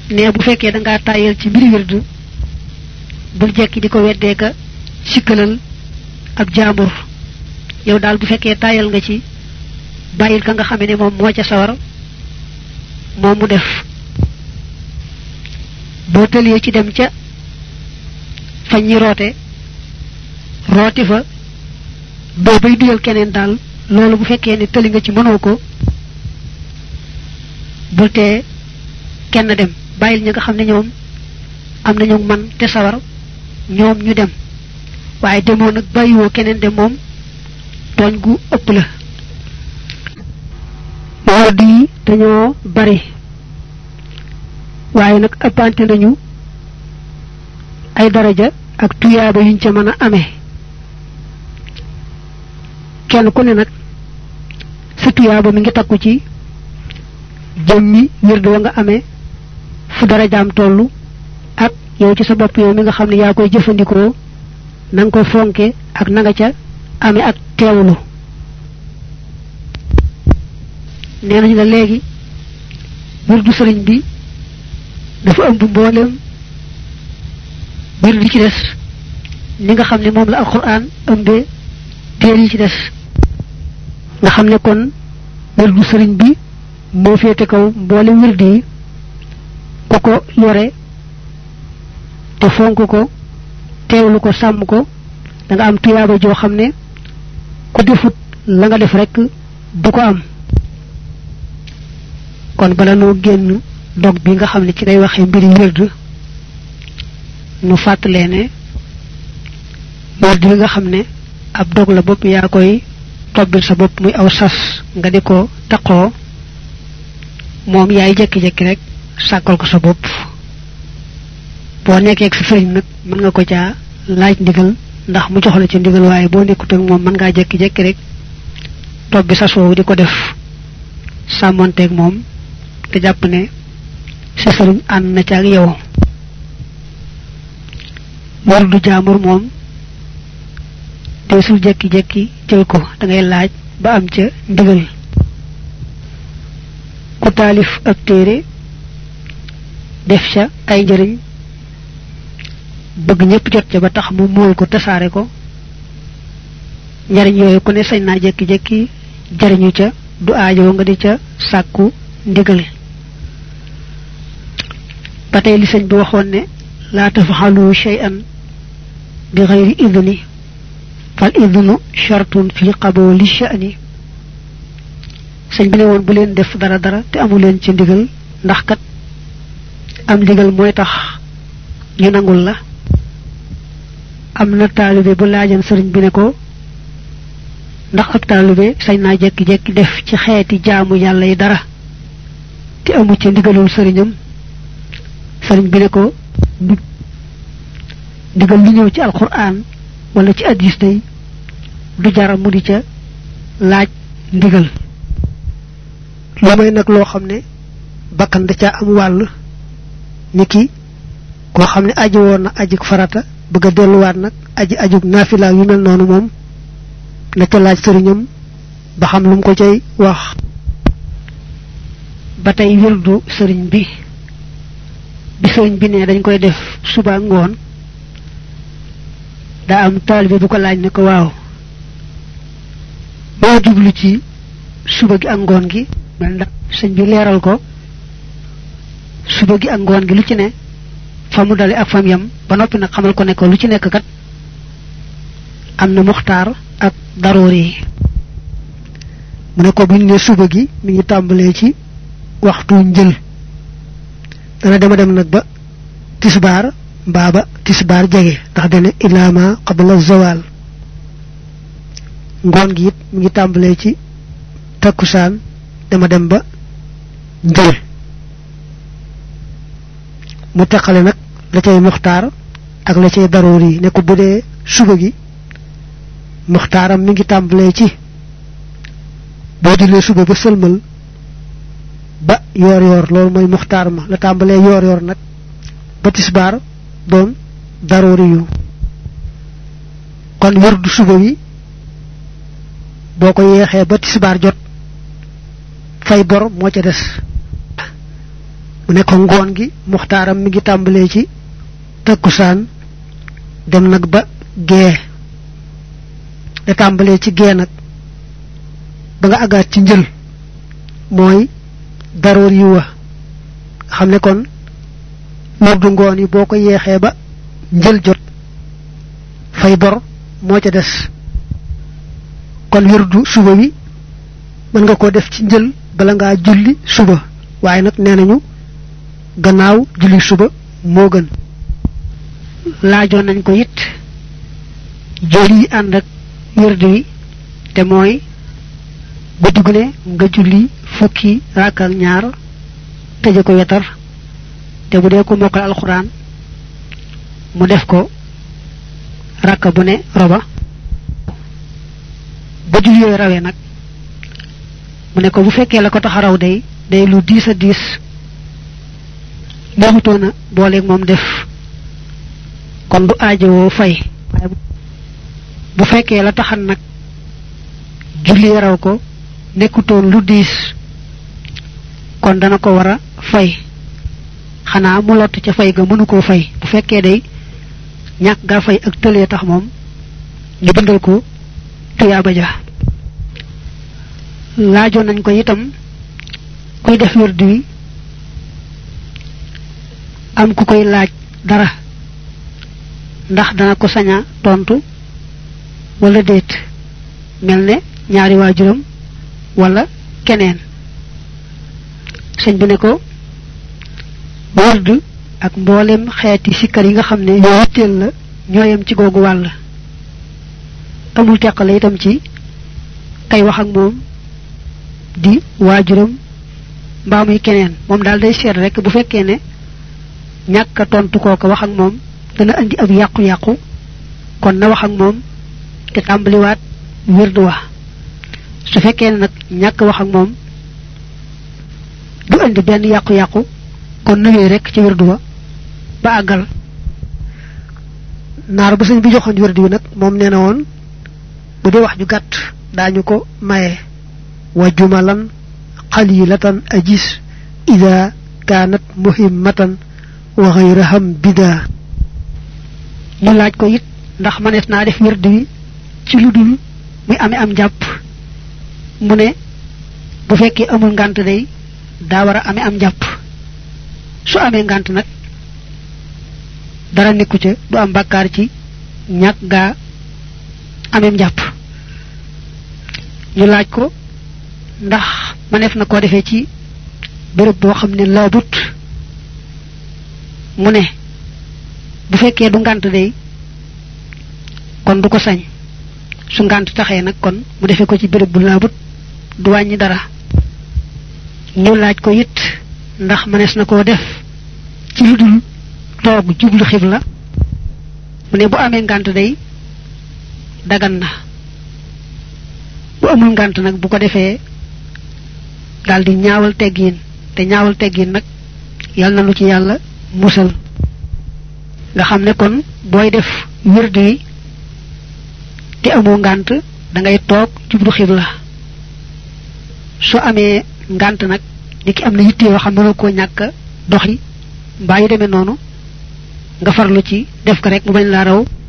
ne bu fekkee da ngaa tàyyal ci mbiri wirdu bul jekki di ko weddee ka sikkalal ab jaambur yow daal bu fekkee tàyyal nga ci bàyyil ka nga xamee ne moom moo ca sawar moom mu def boo tëlee ci dem ca fa ñi roote rooti fa doo bay duyal keneen daal loolu bu fekkee ne tëli nga ci mënoo ko bul tee kenn dem bàyyil ñi nga xam ne ñoom am nañu man te sawar ñoom ñu dem waaye demoo nag bàyyiwoo keneen dem moom tooñ gu ëpp la wodd yi dañoo bari waaye nag ëppante nañu ay daraja ak tuyaaba yuñ ca mën a amee kenn ku ne nag sa tuyaaba mi ngi takku ci jëmmi wirdu wa nga amee fu darajaam tollu ak yow ci sa bopp yow mi nga xam ne yaa koy jëfandikoo na nga ko fonke ak na nga ca amee ak teewlu nee nañu la léegi wirdu sëriñ bi dafa ëmb mboolem wirdu ci des ni nga xam ne moom la alquran ëmbee téer yi ci des nga xam ne kon wirdu sëriñ bi moo féete kaw mboolem wirdu yi ko ko yore te fonk ko teewlu ko sàmm ko da nga am tuyaaba joo xam ne ku defut la nga def rek du ko am kon bala noo génn dog bi nga xam ne ci day waxee mbiri wérd nu fàttalee ne wérd yi nga xam ne ab dog la bopp yaa koy tobbil sa bopp muy aw sas nga di ko taqoo moom yaay jekki-jekki rek sàkkal ko sa bopp boo nekkee ak sa sëriñ nag mën nga ko caa laaj ndigal ndax mu jox la ci ndigal waaye boo nekkut ak moom mën ngaa jekki-jekki rek tobbi sas woowu di ko def sàmmonteeg moom te jàpp ne sa sëriñ ànd na ca ak yow wardu jaamur moom te sul jekki-jekki jël ko da ngay laaj ba am ca ndigal ku taalif ab téere def ca ay njëriñ bëgg ñëpp jot ca ba tax mu mool ko tasaare ko njariñ yooyu ku ne sañ naa jekki-jekki jariñu ca du aajoo nga di ca sàkku ndigal ba tey li sëñ bi waxoon ne laa tafaxalu shay'an bi xayri idni fal idnu shartun fi qaboli sha'ni sëñ bi ne woon bu leen def dara dara te amu leen ci ndigal ndax kat am ndigal mooy tax ñu nangul la am na taalibe bu laajan sëriñ bi ne ko ndax ab taalibe sañ naa jekki-jekki def ci xeeti jaamu yàlla yi dara te amu ci ndigalul sëriñam sëriñ bi ne ko ndigal li ñëw ci alquran wala ci addis day du jara mu di ca laaj ndigal lu may nag loo xam ne bakkan da caa am wàll ni ki koo xam ne aji woon na ajik farata bëgg a delluwaat nag aji ajug naafila yu mel noonu moom na ca laaj sëriñam ba xam lu mu ko cay wax ba tey wirdu sëriñ bi bi sëriñ bi ne dañ koy def suba ngoon daa am taalibe bu ko laaj ne ko waaw boo jublu ci suba gi ak ngoon gi mel ndax sëñ bi leeral ko suba gi ak ngoon gi lu ci ne fa mu dale ak fam yam ba noppi nag xamal ko ne ko lu ci nekk kat am na muxtaar ak daroori yi mu ne ko bu ñu ne suba gi mi ngi tàmbalee ci waxtu njël dana dema dem nag ba tisbaar mbaa ba tisbaar jege ndax dana ilaama qabla zawal ngoon gi it mi ngi tàmbalee ci takkusaan dama dem ba njël mu teqale nag la cay muxtaar ak la cay daroor yi ne ko bu dee suba gi muxtaaram mi ngi tàmbalee ci boo jullee suba ba sëlmal ba yoor yoor loolu mooy muxtaar ma la tàmbalee yoor yoor nag ba tisbaar doon daroori yu kon wërdu suba wi boo ko yeexee ba tisbaar jot fay bor moo ca des mu ne ko ngoon gi muxtaaram mi ngi tàmbalee ci takkusaan dem nag ba gee da tàmbalee ci gee nag ba nga agaat ci njël mooy daroor yi wa xam ne kon wirdu ngoon yi boo ko yeexee ba njël jot fay bor moo ca des kon wirdu suba wi mën nga ko def ci njël bala ngaa julli suba waaye nag nee nañu gannaaw julli suba moo gën laajoon nañ ko it jël yi ànd ak wirdu wi te mooy guddi gu ne nga julli fukki rakk ak ñaar tëje ko wetar te bu dee ko mokkal alxuraan mu def ko rakka bu ne roba ba julli yooyu rawee nag mu ne ko bu fekkee la ko tax a raw day day lu diis a diis neexutoona booleeg moom def kon du aajowoo fay bu fekkee la taxan nag julli raw ko nekkutoon lu diis kon dana ko war a fay xanaa mu lott ca fay ga mënu koo fay bu fekkee day ñàkk gaa fay ak tëlee tax moom ñu bindal ko tuyaaba ja laajoon nañ ko itam kuy def wirdu wi am ku koy laaj dara ndax dana ko saña tontu wala déet mel ne ñaari waajuram wala keneen sëñ bi ne ko wird ak mboolem xeeti sikkar yi nga xam ne yoo yitteel la ñooyam ci googu wàll amul teqale itam ci kay wax ak moom di waajuram mbaa muy keneen moom daal day seet rek bu fekkee ne ñàkk a tontu kooka wax ak moom dana andi ab yàqu-yàqu kon na wax ak moom te tàmbaliwaat wird wa su fekkee ne nag ñàkk wax ak moom du andi benn yàqu-yàqu kon nuwee rek ci wirdu wa ba àggal naar ba sëñ bi joxoon wirdu wi nag moom nee na woon bu dee wax ju gàtt daañu ko maye wa jumalan qalilatan ajis ida kaanat muhimmatan wa xayraham bida ñu laaj ko it ndax manees naa def wirdu wi ci lu dul muy amee am jàpp mu ne bu fekkee amul ngànt day daa war a amee am jàpp su amee ngànt nag dara nekku ca du am bàkkaar ci ñàkk gaa ameem jàpp ñu laaj ko ndax maneef na koo defee ci béréb boo xam ne laabut mu ne bu fekkee du ngànt day kon du ko sañ su ngànt taxee nag kon mu defee ko ci béréb bu laabut du wàññi dara ñu laaj ko it ndax mënees na koo def ci lu dul toog jublu xibla mu ne bu amee ngànt day dagan na bu amul ngànt nag bu ko defee daldi ñaawal teggiin te ñaawal teggiin nag yal na lu ci yàlla musal nga xam ne kon booy def wird wi te amoo ngànt da ngay toog jublu xibla su amee ngànt nag ni ki am na yitte yoo xam ne koo ñàkk doxi mbaa yu demee noonu nga farlu ci def ko rek mu bañ laa raw